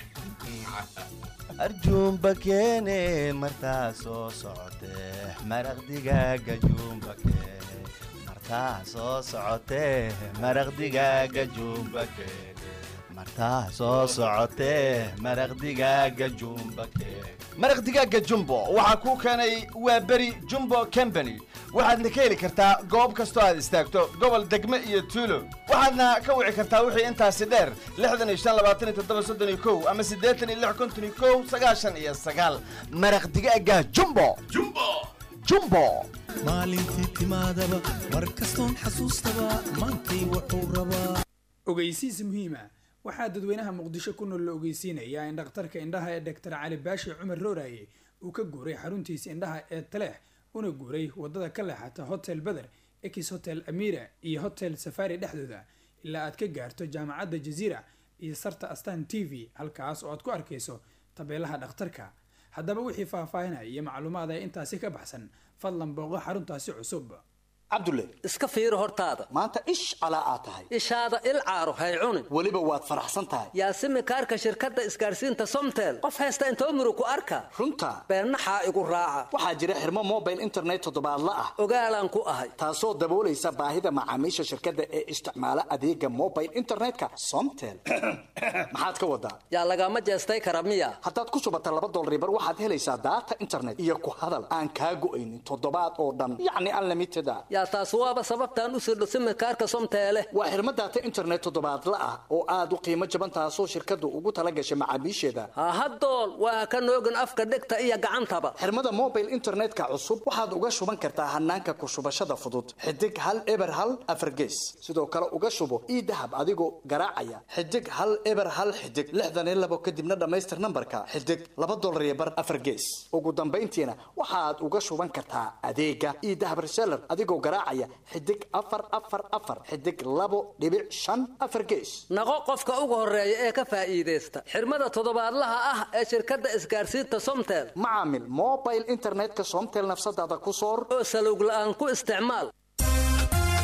arjuumba keene martaa soo socotee maraq digaaga juumba keene martaa soo socotee maraq digaaga juumba keene martaa soo socotee maraq digaaga juumba keene maraq digaaga jumbo waxaa kuu keenay waa beri jumbo company waxaadna ka heli kartaa goob kastoo aad istaagto gobol degme iyo tuulo waxaadna ka wici kartaa wixii intaasi dheer lixdan iyo shan labaatan iyo toddoba soddon iyo kow ama siddeetan iyo lix konton iyo kow sagaashan iyo sagaal maraq digaaga jumbo jumbo jumbo maalintii timaadaba mar kastoon xasuustaba maantay wuxuu rabaa ogeysiis muhiima waxaa dadweynaha muqdisho ku nool la ogeysiinayaa in dhakhtarka indhaha ee doctor cali baashi cumar rooraye uu ka guuray xaruntiisa indhaha ee taleex una guuray wadada ka leexata hotel beder ex hotel amira iyo hotel safari dhexdooda ilaa aad ka gaarto jaamacadda jaziira iyo sarta astan t v halkaas oo aad ku arkayso tabeelaha dhakhtarka haddaba wixii faahfaahinaya iyo macluumaad ee intaasi ka baxsan fadlan booqo xaruntaasi cusub cabdulle iska fiiri hortaada maanta ish calaa aad tahay ishaada il caaro hay cunin weliba waad faraxsan tahay yaasimi kaarka shirkadda isgaarsiinta somtel qof haysta intoo murug ku arka runta beennaxaa igu raaca waxaa jira xirmo mobile internet toddobaadla ah ogaalaan ku ahay taasoo daboolaysa baahida macaamiisha shirkadda ee isticmaala adeega mobile internetka somtel maxaad ka wadaa yaa lagama jeestay kara miya haddaad ku shubata laba dolaribar waxaad helaysaa daata internet iyo ku hadal aan kaa go'aynin toddobaad oo dhan yacni unlimited a yaa taas waaba sababtaan u sirdho simikaarka somteele waa xirmo daata internet toddobaadla ah oo aad u qiimo jaban taasoo shirkaddu ugu tala gashay macaamiisheeda hahadool waa ka noogin afka dhegta iyo gacantaba xirmada mobile internetka cusub waxaad uga shuban kartaa hanaanka ku shubashada fudud xidig hal eber hal afargees sidoo kale uga shubo ii dahab adigoo garaacaya xidig hal eber hal xidig lixdan iyo labo kadibna dhammaystir nambarka xidig laba dolar iyo bar afargees ugu dambayntiina waxaad uga shuban kartaa adeega ii dahab reseller adigoo garaacaya xidig afar afar afar xidig labo dhibic shan afar gees naqo qofka ugu horeeya ee ka faa'iidaysta xirmada toddobaadlaha ah ee shirkadda isgaarsiinta somtel macaamil mobile internetka somtel nafsadaada ku soor oo salowg la'aan ku isticmaal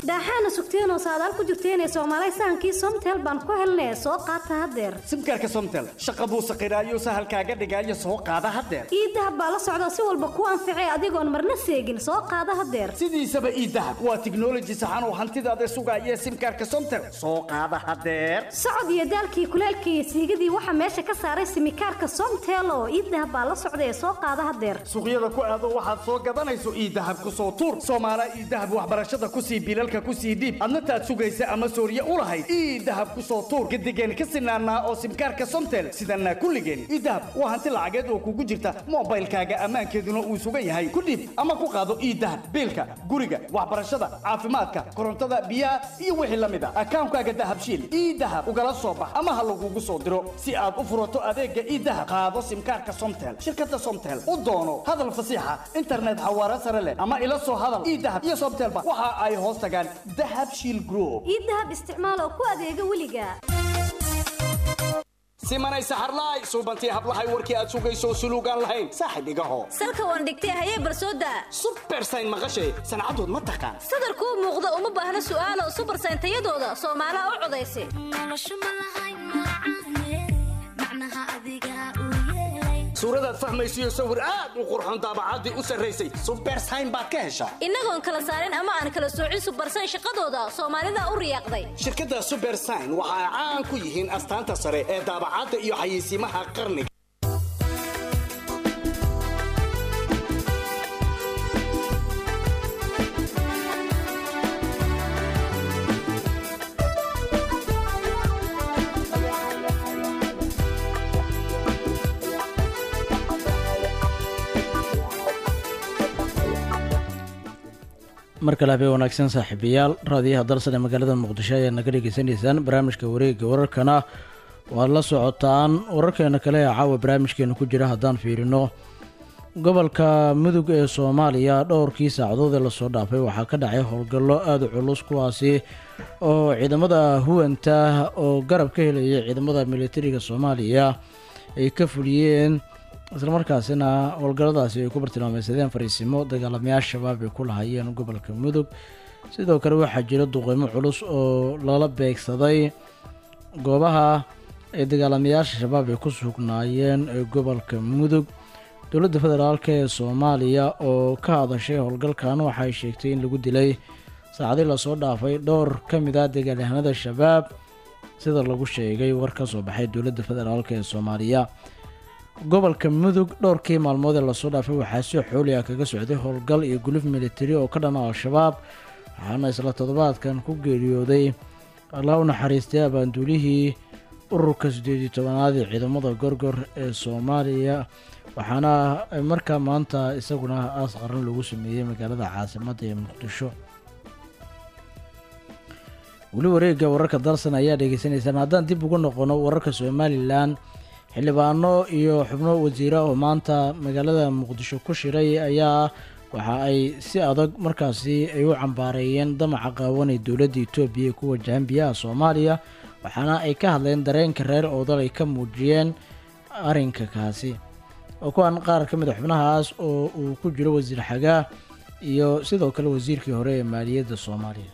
daaxaana sugteenoo saadaal ku jirteenee soomaalay sahankii somtel baan ku helnee soo qaata haddeer simkaarka somtel shaqa buu saqiraayo sahalkaaga dhigaayo soo qaada haddeer iidahab baa la socda si walba ku anficee adigoon marna seegin soo qaada haddeer sidiisaba iidahab waa tiknoloji saxan oo hantidaada sugaaya simkaarka somtel soo qaada haddeer socod iyo daalkii kuleelkii iyo siigadii waxaa meesha ka saaray simikaarka somtel oo iidahab baa la socda ee soo qaada haddeer suuqyada ku aado waxaad soo gadanayso iidahab ku soo tuur soomaala iidahab waxbarashada ku sii bilalka ku sii dhiib adna taad sugaysa ama sooriye u lahayd iidahab ku soo tuur gadigeen ka sinaanaa oo simkaarka somtel sidanaa kulligeen iidahab waa hanti lacageed oo kugu jirta mobaylkaaga ammaankeeduna uu sugan yahay ku dhiib ama ku qaado iidahab biilka guriga waxbarashada caafimaadka korontada biyaha iyo wixii la mid a akaankaaga dahabshiil iidahab ugala soo bax ama ha lagugu soo diro si aad u furato adeega iidahab qaado simkaarka somtel shirkada somtel u doono hadal fasiixa internet xawaare sare leh ama ila soo hadal iidahab iyo somtelba waxa ay hoos tagaan dahab shiil group iidahab isticmaal oo ku adeega weliga simanay saxarlaay suubantii hablahay warkii aad sugayso suluugaan lahayn saaxib igaho salka waan dhigtay hayee barsooda subersayn maqashay sancadood ma taqaan sadarkuu muuqda uma baahna su'aalo subersayn tayadooda soomaalaha u codaysa suuradaad fahmaysiyo sawir aad u qurxoon daabacaddii u sarraysay subersayn baad ka heshaa innagoon kala saarin ama aan kala soocin subersayn shaqadooda soomaalida u riyaaqday shirkadda subersayn waxa ay caan ku yihiin astaanta sare ee daabacadda iyo xayeysiimaha qarniga mar kale habeen wanaagsan saaxiibayaal raadiyaha dalsan ee magaalada muqdisho ayaa naga dhegeysanaysaan barnaamijka wareegga wararkana waad la socotaan wararkeena kale ee caawa barnaamijkeena ku jira haddaan fiirino gobolka mudug ee soomaaliya dhowrkii saacadood ee lasoo dhaafay waxaa ka dhacay howlgallo aada u culus kuwaasi oo ciidamada huwanta oo garab ka helaya ciidamada militariga soomaaliya ay ka fuliyeen islamarkaasina howlgalladaasi ay ku bartilmaameysadeen fariisimo dagaalamayaal shabaab ay ku lahaayeen gobolka mudug sidoo kale waxaa jira duqeymo culus oo lala beegsaday goobaha ay dagaalamayaasha shabaab ay ku sugnaayeen ee gobolka mudug dowladda federaalk ee soomaaliya oo ka hadashay howlgalkan waxay sheegtay in lagu dilay saacadii lasoo dhaafay dhowr ka mid ah dagaalyahanada shabaab sida lagu sheegay war ka soo baxay dowladda federaalk ee soomaaliya gobolka mudug dhowrkii maalmood ee lasoo dhaafay waxaa si xooli ah kaga socday howlgal iyo guluf militari oo ka dhana al-shabaab waxaana isla toddobaadkan ku geeriyooday allaa u naxariistay abaanduulihii ururka siddeed iyo tobanaad ee ciidamada gorgor ee soomaaliya waxaana markaa maanta isaguna aas qaran lagu sameeyey magaalada caasimadda ee muqdisho weli wareegga wararka dalsan ayaa dhegeysanaysaan haddaan dib ugu noqono wararka somalilan xildhibaano iyo xubno wasiira oo maanta magaalada muqdisho ku shiray ayaa waxa ay si adag markaasi ay u cambaareeyeen damaca qaawan ee dowladda etoobiya ee ku wajahan biyaha soomaaliya waxaana ay ka hadleen dareenka reer oodal ay ka muujiyeen arrinka kaasi oo kuwan qaar ka mid a xubnahaas oo uu ku jiro wasiir xagaa iyo sidoo kale wasiirkii hore ee maaliyadda soomaaliya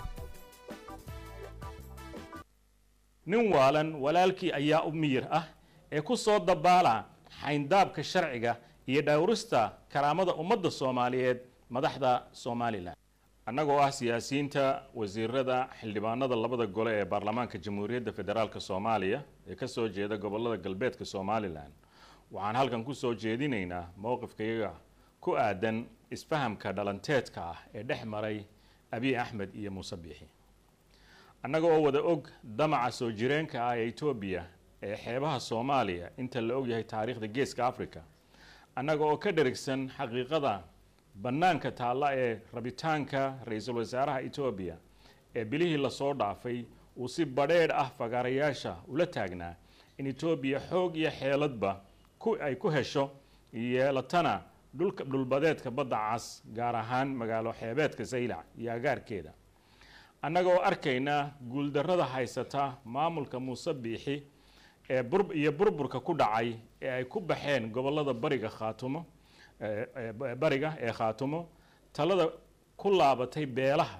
nin waalan walaalkii ayaa u miyir ah ee ku soo dabaala xayndaabka sharciga iyo dhowrista karaamada ummadda soomaaliyeed madaxda somalilan annagoo ah siyaasiyiinta wasiirada xildhibaanada labada gole ee baarlamaanka jamhuuriyadda federaalk soomaaliya ee ka soo jeeda gobolada galbeedka somalilan waxaan halkan ku soo jeedinaynaa mowqifkayaga ku aadan isfahamka dhalanteedka ah ee dhex maray abiy axmed iyo muuse biixi annaga oo wada og damaca soo jireenka ah ee etoobiya ee xeebaha soomaaliya inta la ogyahay taariikhda geeska africa annaga oo ka dherigsan xaqiiqada bannaanka taalla ee rabitaanka ra-iisul wasaaraha etoobiya ee bilihii lasoo dhaafay uu si badheedh ah fagaarayaasha ula taagnaa in etoobiya xoog iyo xeeladba ku ay ku hesho yeelatana dhulka dhulbadeedka badda cas gaar ahaan magaalo xeebeedka saylac iyo agaarkeeda annaga oo arkayna guuldarrada haysata maamulka muuse biixi ee bur iyo burburka ku dhacay ee ay ku baxeen gobollada bariga khaatumo bariga ee khaatumo talada ku laabatay beelaha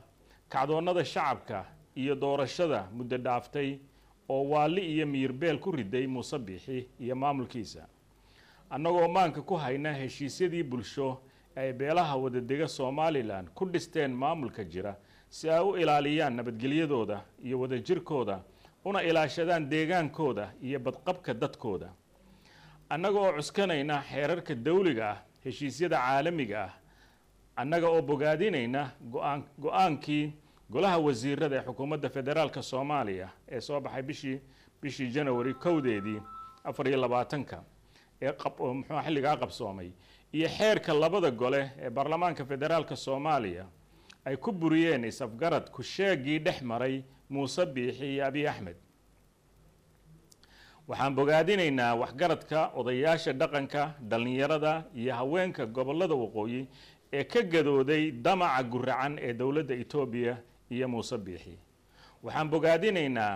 kacdoonnada shacabka iyo doorashada muddo dhaaftay oo waalli iyo miyirbeel ku riday muuse biixi iyo maamulkiisa annagoo maanka ku hayna heshiisyadii bulsho ay beelaha wadadega somalilan ku dhisteen maamulka jira si ay u ilaaliyaan nabadgelyadooda iyo wadajirkooda una ilaashadaan deegaankooda iyo badqabka dadkooda annaga oo cuskanayna xeerarka dawliga ah heshiisyada caalamiga ah annaga oo bogaadinayna go-aan go-aankii golaha wasiirada ee xukuumadda federaalka soomaaliya ee soo baxay bishii bishii janawari kowdeedii afar iyo labaatanka ee muxuu xilligaa qabsoomay iyo xeerka labada gole ee baarlamaanka federaalka soomaaliya ay ku buriyeen is-afgarad ku-sheegii dhex maray muuse biixi iyo abiy axmed waxaan bogaadinaynaa waxgaradka odayaasha dhaqanka dhallinyarada iyo haweenka gobollada waqooyi ee ka gadooday damaca guracan ee dowladda etoobiya iyo muuse biixi waxaan bogaadinaynaa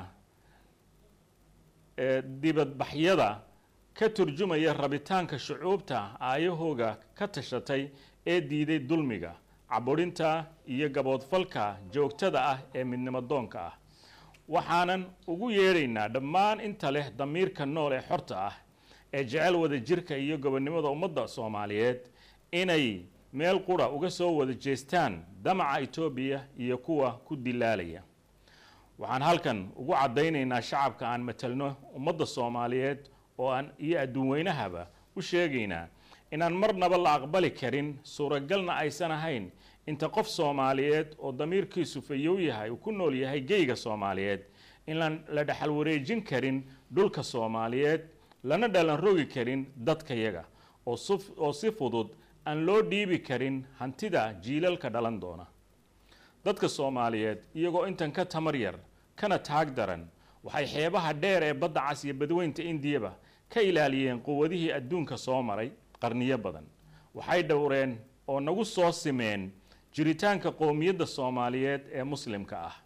dibadbaxyada ka turjumaya rabitaanka shucuubta aayahooga ka tashatay ee diiday dulmiga caburinta iyo gaboodfalka joogtada ah ee midnimo doonka ah waxaanan ugu yeedhaynaa dhammaan inta leh damiirka nool ee xorta ah ee jecel wada jirka iyo gobonnimada ummadda soomaaliyeed inay meel qura uga soo wada jeestaan damaca etoobiya iyo kuwa ku dilaalaya waxaan halkan ugu caddaynaynaa shacabka aan matalno ummadda soomaaliyeed oo aan iyo adduun weynahaba u sheegaynaa inaan marnaba la aqbali karin suuragalna aysan ahayn inta qof soomaaliyeed oo damiirkiisu fayow yahay uu ku nool yahay geyga soomaaliyeed inaan la dhexal wareejin karin dhulka soomaaliyeed lana dhalan rogi karin dadkayaga oo si fudud aan loo dhiibi karin hantida jiilalka dhalan doona dadka soomaaliyeed iyagoo intan ka tamar yar kana taag daran waxay xeebaha dheer ee badda cas iyo badweynta indiyaba ka ilaaliyeen quwadihii adduunka soo maray qarniyo badan waxay dhowreen oo nagu soo simeen jiritaanka qowmiyadda soomaaliyeed ee muslimka ah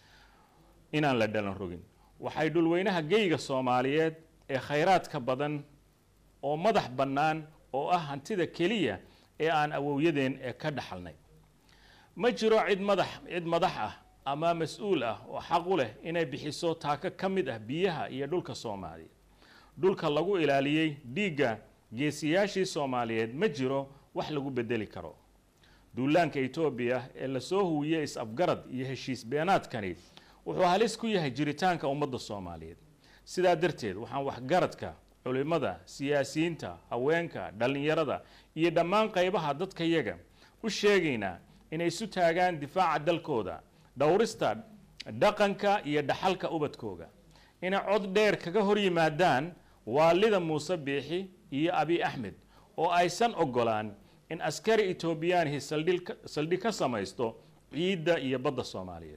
inaan la dhalan rogin waxay dhulweynaha geyga soomaaliyeed ee khayraadka badan oo madax bannaan oo ah hantida keliya ee aan awowyadeen ee ka dhaxalnay ma jiro cid madax cid madax ah ama mas-uul ah oo xaq u leh inay bixiso taako ka mid ah biyaha iyo dhulka soomaaliya dhulka lagu ilaaliyey dhiigga geesiyaashii soomaaliyeed ma jiro wax lagu bedeli karo duulaanka etoobiya ee lasoo huwiyey is-afgarad iyo heshiis beenaadkani wuxuu halis ku yahay jiritaanka ummadda soomaaliyeed sidaa darteed waxaan waxgaradka culimada siyaasiyiinta haweenka dhallinyarada iyo dhammaan qaybaha dadkayaga u sheegaynaa inay isu taagaan difaaca dalkooda dhowrista dhaqanka iyo dhaxalka ubadkooga inay cod dheer kaga hor yimaadaan waalida muuse biixi iyo abiy axmed oo aysan ogolaan in askari etoobiyaanihi saldhig ka samaysto ciidda iyo badda soomaaliyeed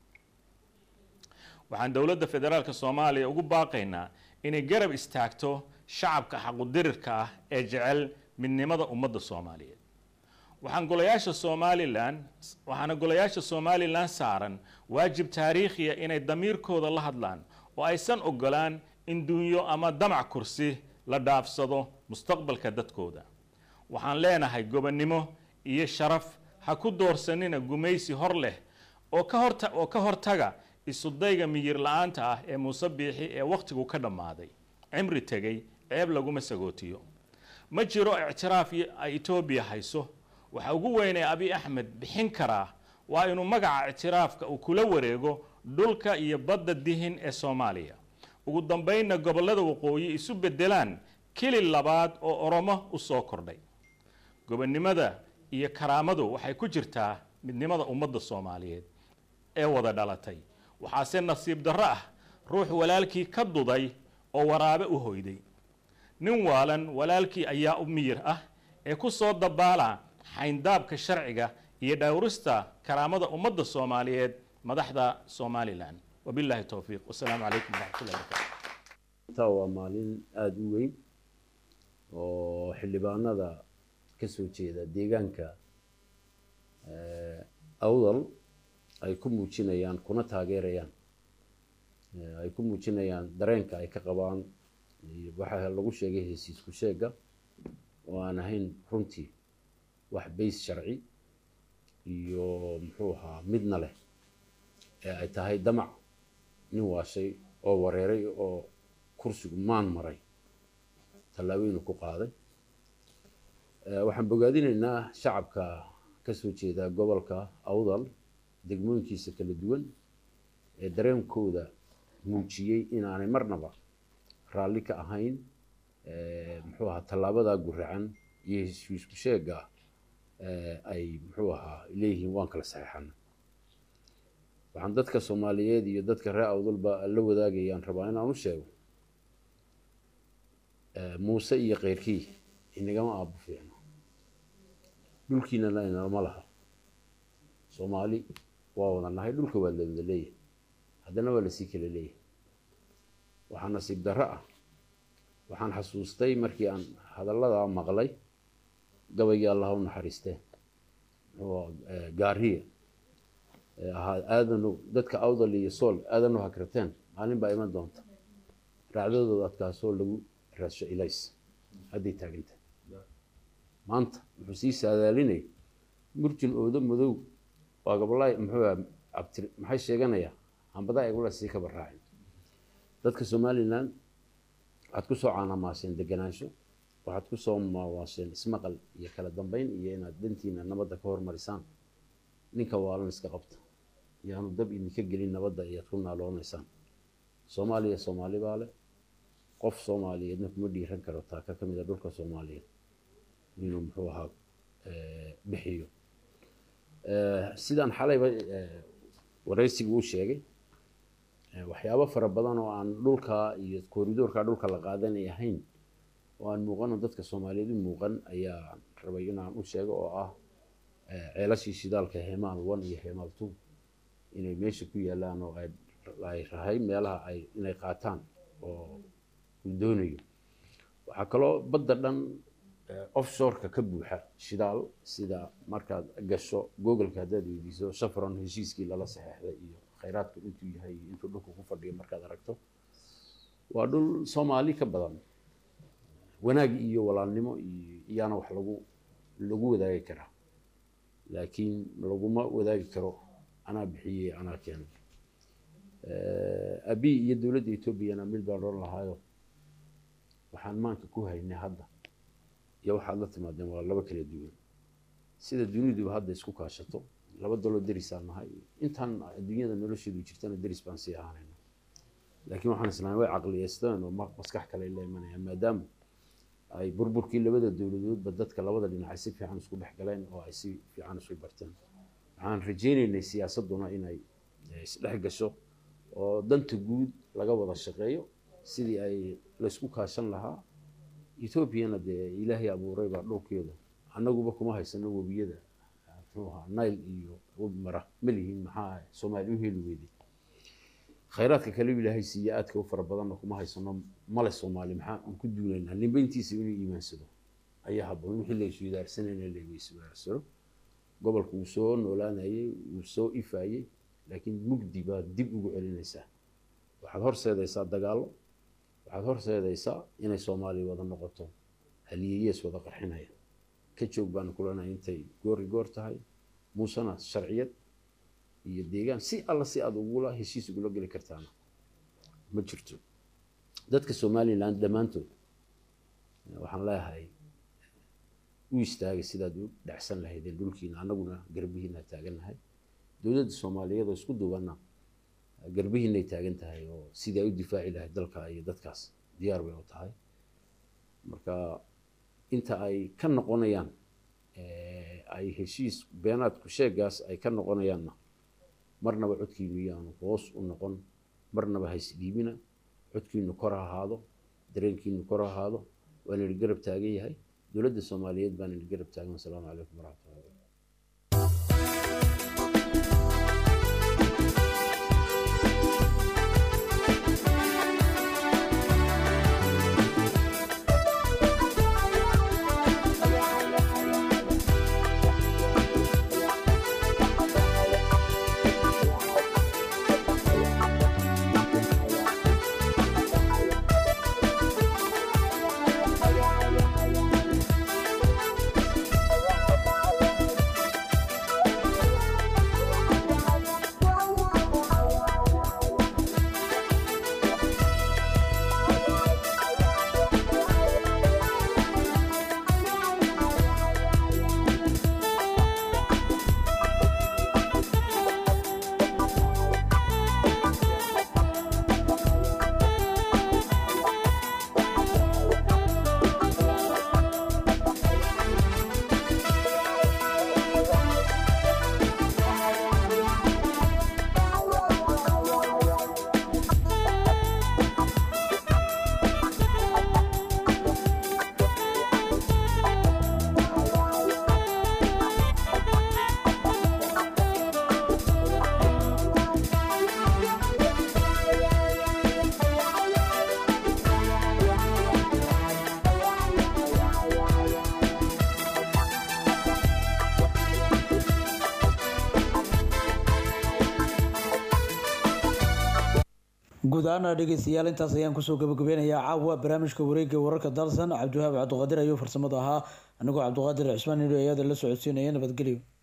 waxaan dowladda federaalk soomaaliya ugu baaqaynaa inay garab istaagto shacabka xaqudirirka ah ee jecel midnimada ummadda soomaaliyeed waxaan golayaasha somalilan waxaana golayaasha somalilan saaran waajib taariikhiya inay damiirkooda la hadlaan oo aysan ogolaan in dunyo ama damac kursi la dhaafsado mustaqbalka dadkooda waxaan leenahay gobonnimo iyo sharaf ha ku doorsanina gumaysi hor leh oo ka horta oo ka hortaga isudayga miyir la-aanta ah ee muuse biixi ee wakhtigu ka dhammaaday cimri tegay ceeb laguma sagootiyo ma jiro ictiraaf ay etoobiya hayso waxa ugu weyn ee abiy axmed bixin karaa waa inuu magaca ictiraafka uu kula wareego dhulka iyo badda dihin ee soomaaliya ugu dambaynna gobollada waqooyi isu beddelaan keli labaad oo oromo u soo kordhay gobonnimada iyo karaamadu waxay ku jirtaa midnimada ummadda soomaaliyeed ee wada dhalatay waxaase nasiib darro ah ruux walaalkii ka duday oo waraabe u hoyday nin waalan walaalkii ayaa u miyir ah ee ku soo dabaala xayndaabka sharciga iyo dhowrista karaamada ummadda soomaaliyeed madaxda somalilan wabillahi towfiiq wasalaamu calaykum waraxmatullahi barakatu taa waa maalin aada u weyn oo xildhibaanada ka soo jeeda deegaanka awdal ay ku muujinayaan kuna taageerayaan ay ku muujinayaan dareenka ay ka qabaan waxaa lagu sheegay hesiisku sheega oo aan ahayn runtii wax bays sharci iyo muxuu ahaa midna leh ee ay tahay damac nin waashay oo wareeray oo kursigu maan maray tallaabooyinu ku qaaday waxaan bogaadinaynaa shacabka ka soo jeeda gobolka awdal degmooyinkiisa kala duwan ee dareenkooda muujiyey inaanay marnaba raalli ka ahayn muxuu ahaa tallaabadaa guracan iyo heshiisku sheega ay muxuu ahaa leeyihiin waan kala saxeexana waxaan dadka soomaaliyeed iyo dadka reer awdalba la wadaagayaan rabaa inaan u sheego muuse iyo keyrkii inagama aabo fiicno dhulkiinana inama laha soomaali waa wada nahay dhulka waa la wada leeyahay haddana waa lasii kala leeyahay waxaa nasiib darro ah waxaan xasuustay markii aan hadalladaa maqlay gabaygii allah u naxariistee gaariya ahaa aadanu dadka awdal iyo sool aadanu hakrateen maalin baa iman doonta raacdadooda adkaasoo lagu raadsho ilays hadday taaganta maanta wuxuu sii saadaalinaya murjin oodo madow waa gabolaay muxuu abtir maxay sheeganayaa hambadaa egula sii kaba raacin dadka somalilan waxaad ku soo caanamaaseen deganaansho waxaad ku soo maawaasheen ismaqal iyo kala dambeyn iyo inaad dantiina nabadda ka hormarisaan ninka waalan iska qabta yaanu dab idinka gelin nabadda iyaad ku naaloonaysaan soomaaliya soomaali baa leh qof soomaaliyeedna kuma dhiiran karo taaka ka mid a dhulka soomaaliyeed inuu muxuu ahaa bixiyo sidaan xalayba waraysigu u sheegay waxyaabo fara badan oo aan dhulka iyo koridoorka dhulka la qaadanay ahayn oo aan muuqano dadka soomaaliyeed u muuqan ayaa rabay inaan u sheego oo ah ceelashii shidaalka hemaal one iyo hemaal two inay meesha ku yaalaan oo ay rahay meelaha ay inay qaataan oo uu doonayo waxaa kaloo badda dhan offshoreka ka buuxa shidaal sida markaad gasho googleka haddaad weydiiso shafron heshiiskii lala saxeexday iyo khayraadku intuu yahay iyo intuu dhulka ku fadhiyo markaad aragto waa dhul soomaali ka badan wanaag iyo walaalnimo iyo iyaana wax lagu lagu wadaagi karaa laakiin laguma wadaagi karo anaa bixiyey anaa keenay abi iyo dowladda etoobiyana mid baan oran lahaayo waxaan maanka ku haynay hadda iyo waxaad la timaadeen waa laba kala duwan sida duniduba hadda isku kaashato laba daloo derisaan nahay intaan adduunyada nolosheedu jirtana deris baan sii ahaanayna laakiin waxaan islaamay way caqliyeysteen oo maskax kale la imanayaan maadaama ay burburkii labada dowladoodba dadka labada dhinac ay si fiican isku dhex galeen oo ay si fiican isu barteen waxaan rajaynaynay siyaasadduna inay isdhex gasho oo danta guud laga wada shaqeeyo sidii ay laysku kaashan lahaa etoobiyana dee ilaahay abuuray baa dhulkeeda annaguba kuma haysano webiyada muxuu ahaa nile iyo webi mara ma lihiin maxaa soomaali u heli weyday khayraadka kale ilaahay siiye aadka u fara badanna kuma haysano male soomaali maxaa aan ku duunaynaa nimbeyntiisa inuu iimaansado ayaa habboon wixii laysu idaarsanayna laysugaarsano gobolka wuu soo noolaanayay wuu soo ifaayey laakiin mugdi baad dib ugu celinaysaa waxaad horseedaysaa dagaallo waxaad horseedaysaa inay soomaaliya wada noqoto haliyeyees wada qarxinaya ka joog baanu kulanaya intay goori goor tahay muusena sharciyad iyo deegaan si alla si aad ugula heshiis ugula geli kartaana ma jirto dadka somaliland dhammaantood waxaan leeyahay u istaagay sidaad u dhacsan lahaydeen dhulkiina annaguna garbihiina taagannahay dowladda soomaaliyeed oo isku duubanna garbihiinay taagan tahay oo sidii ay u difaaci lahayd dalka iyo dadkaas diyaar bay u tahay marka inta ay ka noqonayaan ay heshiis beenaadku sheegaas ay ka noqonayaanna marnaba codkiinu yaanu hoos u noqon marnaba haysdhiibina codkiinu kor ha ahaado dareenkiinu kor ha ahaado waa nidhi garab taagan yahay dowladda soomaaliyeed baa nidhi garab taagan wasalaamu calaykum waraxmatullahi wabarakatu guud ahaana dhegeystayaal intaas ayaan kusoo gabagabeynayaa caawa barnaamijka wareega wararka dalsan cabdiwahaab cabdiqaadir ayuu farsamada ahaa anigoo cabdiqaadir cismaan nidho ayaada la socodsiinaya nabadgelyo